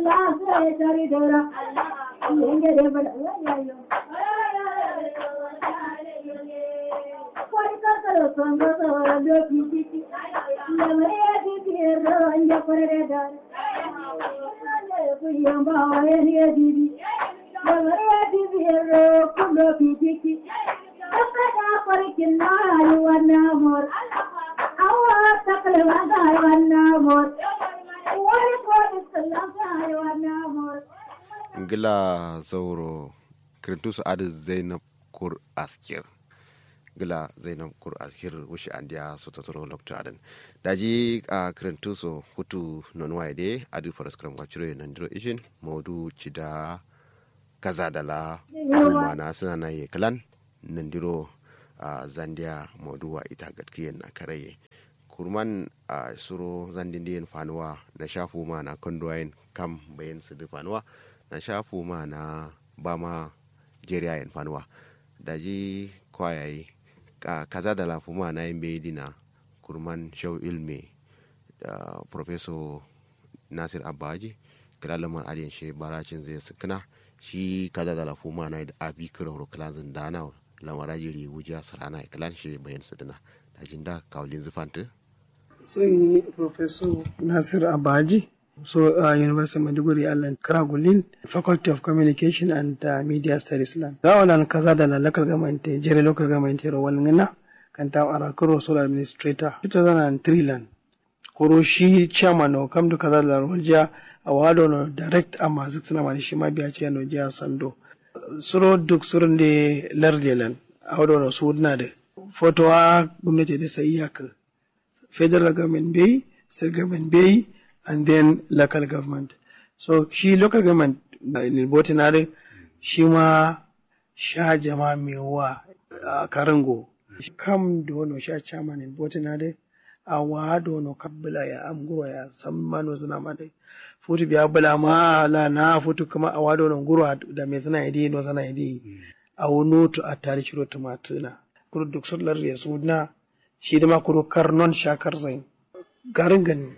gila zauro kirintusu adi zainab kur askir gila zainab kur askir wushi andiya so totoro lokto adan daji a kirintusu hutu non waide adi faras kram wachiro nandiro ishin modu chida kaza dala mana suna na ye kalan nandiro a zandiya modu wa ita gatkiyen na karaye kurman a suro zandin fanuwa na shafu ma na kondoyin kam bayan su fanuwa na shafu ma na ba ma jeriya yan fanuwa da ji kwayayi kaza da lafu ma na yin bai dina kurman shau ilme da professor nasir abaji kira lamar adiyan shi baracin zai sukuna shi kaza da lafu ma na abi kira horo kilazin dana lamara jiri wuja sarana ya kilan shi bayan su dina da jin da kawalin zufanta sun yi professor nasir abaji so uh, University of Maiduguri Allen Kragulin Faculty of Communication and uh, Media Studies lan da wannan kaza da la local government jere local government ro walngina kan ta ara kuro sole administrator 2003 lan kuro shi chairman no kam du kaza da roja a wado no direct amma zikna mani shi ma biya ce no jiya sando suro duk surun de larde lan a wado no sudna de fotowa gwamnati da sai iyaka federal government bai state government bai and then local government. So shi local government in Botinare shi ma sha jama mewa a Karango. Kam dono sha chairman in Botinare a wa dono kabbala ya amguro ya san mano zina made. Futu biya bala ma la na futu kuma a wado no guro da me zina idi no zina idi. A wono to a tare shiro tumatuna. Kuro duk sallar ya suna shi da ma kuro karnon shakar zain. Garin gani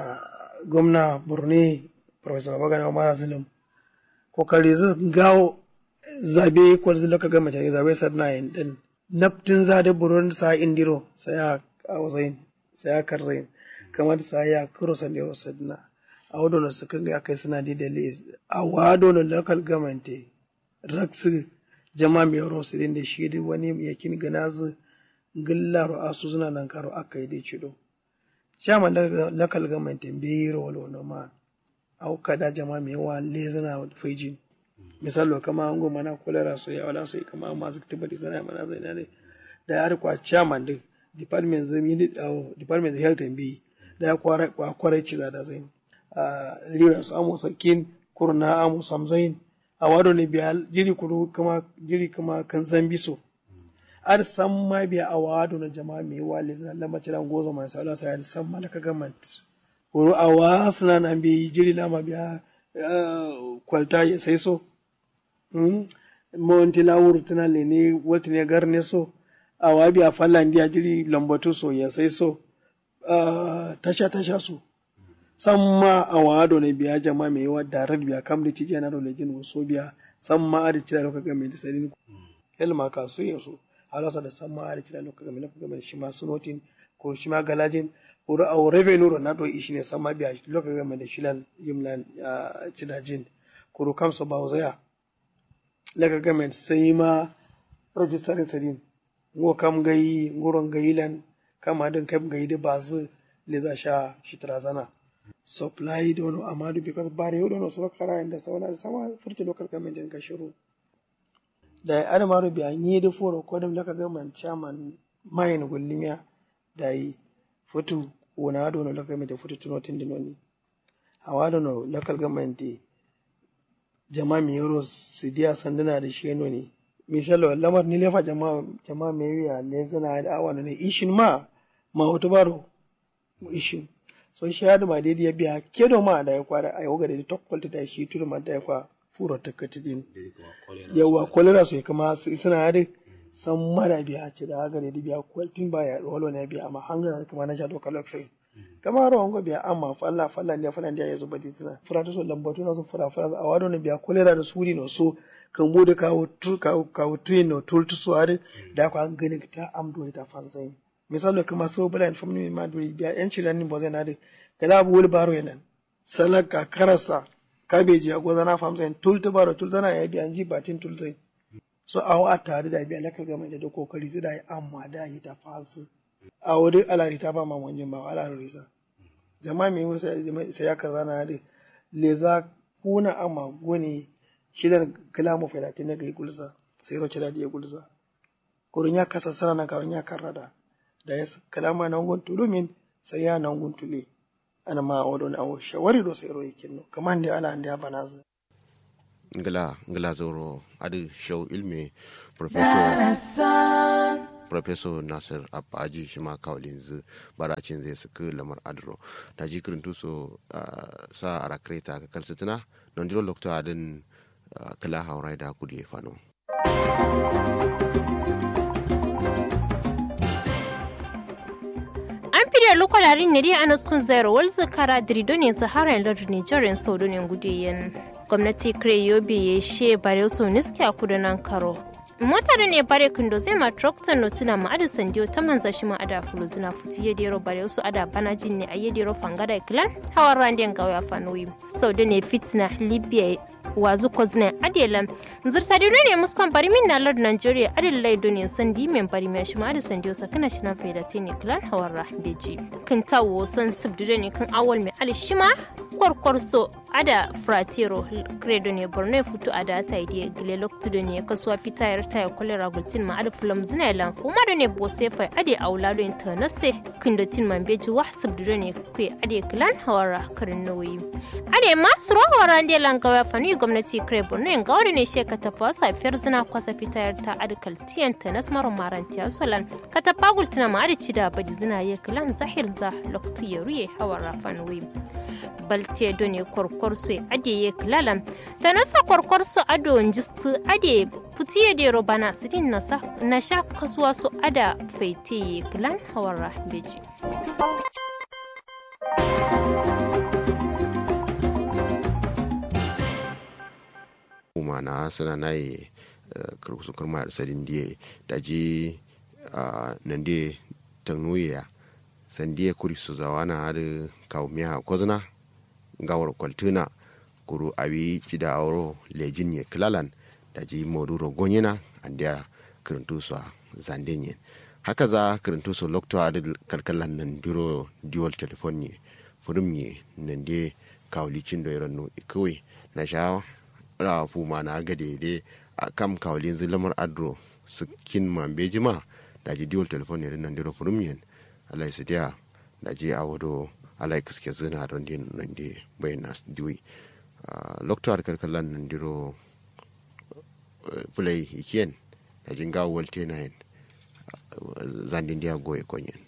gwamna borno professor babagana umar zulum kokari zai gawo zabe ko zai loka gama tare zabe sadna yin din naftin zade buron sa indiro sai a wazain sai a karzain kamar sa ya kuro sandiro sadna a wado na sukan ga kai suna da dalili a wado na local government raksu jama mai yaro su da shi da wani yakin ganazu gillaro asu suna nan karo aka yi da cido chairman local government bai rolo no ma au kada jama me wa le zana fejin misalo kama an goma na kolera so ya wala so kama ma su tiba di zana mana zai ne da ya kwa chairman din department zami ni department health and bi da ya kwara kwa kwara ci da zai a lira su amu sakin kurna amu samzain a wado ne biya jiri kuru kama jiri kama kan zambi so ar san ma biya a wado na jama'a mai wa le zan lama tiran gozo mai sala sai san ma ka government ko a wa suna nan bi jiri lama biya kwalta ya sai so monti lawur tana le ne wata ne garne so a wa biya fallan dia jiri lambatu so ya sai so tasha tasha so san ma a wado ne biya jama'a mai wa darar biya kam da cije na role jin so biya san ma a da cira ka government sai ni helma ka so ya so halasa da sama da kira lokacin game lokacin game shi ma sunotin ko shi ma galajin ko a revenue ro na do ishi ne sama biya lokacin game da shilan yimlan cidajin ko ro kamso ba uzaya lokacin game sai ma register sadin ngo kam gayi ngoron gayilan kama din kam gayi da bazu le za sha shi trazana supply dono amadu because bare yodo no so kara inda sauna da sama furta local government din ka shiru da adamaru bi an yi da foro ko da laka gaman chairman mayin gullimiya da yi futu wona do no laka mai da futu tuno tin dinoni hawa do no local government di jama mi yoro sidiya sandana da sheno ne misalo lamar ni lefa jama jama me wiya le zana da awana ne ishin ma ma hoto baro ishin so shi hadu ma daidai ya biya kedo ma da ya kwara a yau ga da tokkolta da shi turu ma da ya kwa furo takkati din yawa kolera su kama suna hade san mara biya ce da haka da biya kwaltin baya walo ne biya amma hanga kuma na sha doka loksai kama ro ngo biya amma falla falla ndiya falla ndiya yezo badi sina fura to so lambatu na so fura fura a wado ne biya kolera da suri no so kan bude kawo tu kawo kawo tuin no tul tu so are da ko an gani ta amdo ita fanzai misalo kama so bala famni ma duri biya yan cilan ni bozai na de kala bu wul baro yenan salaka karasa kabeji a gozana famzai tul tu baro tul tana ya biya ji batin tul zai so a a tare da biya laka gama da kokari zai da yi amma da yi ta fasu a wuri alari ta ba ma wanjin ba alari risa jama'a mai wasu sai ya kaza na da leza kuna amma goni shidan kalamu fedati ne ga gulza sai roce da ya gulza kurun ya kasa sana na karun ya karrada da ya kalama na ngun tulumin sai ya na ngun tule ana ma wadon awo shawari do sai ro yakin no kaman da ala da bana za ngala ngala zoro adu show ilmi professor professor nasir abaji shi ma kawalin zu baracin zai suka lamar adro da ji kirin tuso sa a rakreta ka kalsitina don jiro lokta adin kala haurai da kudi fano an fide lokwalarin ne dai ana sukun zayar walza kara dirido ne sahara yin lardin nigerian saudu ne gudiyen gwamnati kire yobe ya she bare su niski a kudanan karo motar ne bare kindo zai ma tractor no tuna ma ada sandiyo ta manza shi ma ada fulu zina futi ya dero bare su ada banajin ne a yedero fangada klan hawar randiyan gawaya fanoyi saudu ne fitna libya wazu kozne adelam zursa de ne muskon bari min na lord nigeria adel lay doni sandi men bari me shima adu sandi osa kana shina faida tini clan hawarra beji kan tawo son subdu ne kan awal me ali shima korkorso ada fratero credo ne borno futu ada ta ide gile loktu de ne kasuwa fitayar ta ya kolera gultin ma ada fulam zinailan kuma da ne bose fa ade aulado internase kindo tin man beji wah subdu ne kwe ade clan hawarra karin noyi ade ma suro hawara ande langawa fanu gwamnati kare borno yin gawar ne she ka tafa safiyar zina kwasa fitayar ta adikal tiyan ta nas maro marantiya solan ka tafa gultuna ma adici da baji zina ya kilan zahir za loktu ya ruye hawa rafan wi balte do ne korkor so ade ya kilalan ta nasa korkor so ado jistu ade futiye de robana sidin nasa na sha kasuwa so ada faite ya kilan hawa rahbeji kuma na sana na yi kurkusu kurma da sadin diye da ji nan diye tagnoya san diye kuri su zawa na hada kawo miya kwazna gawar kwaltuna kuru abi ci da auro lejin ye kilalan da ji moduro gonyina an diya kirintu su zanden ye haka za kirintu su lokto a kalkalan nan duro dual telephone ye furum ye nan diye kawo licin da yaran kawai na sha ra fuma na gade de a kam kawalin zilamar adro su kin ma beji ma da ji diwol telefon ne nan diro furum yen alai su dia da ji a wado alai kiske zina don din nan de bayan nas diwi lokto ar kalkalan nan diro fulai ikien da jin ga wolte na yen zandin dia goye konyen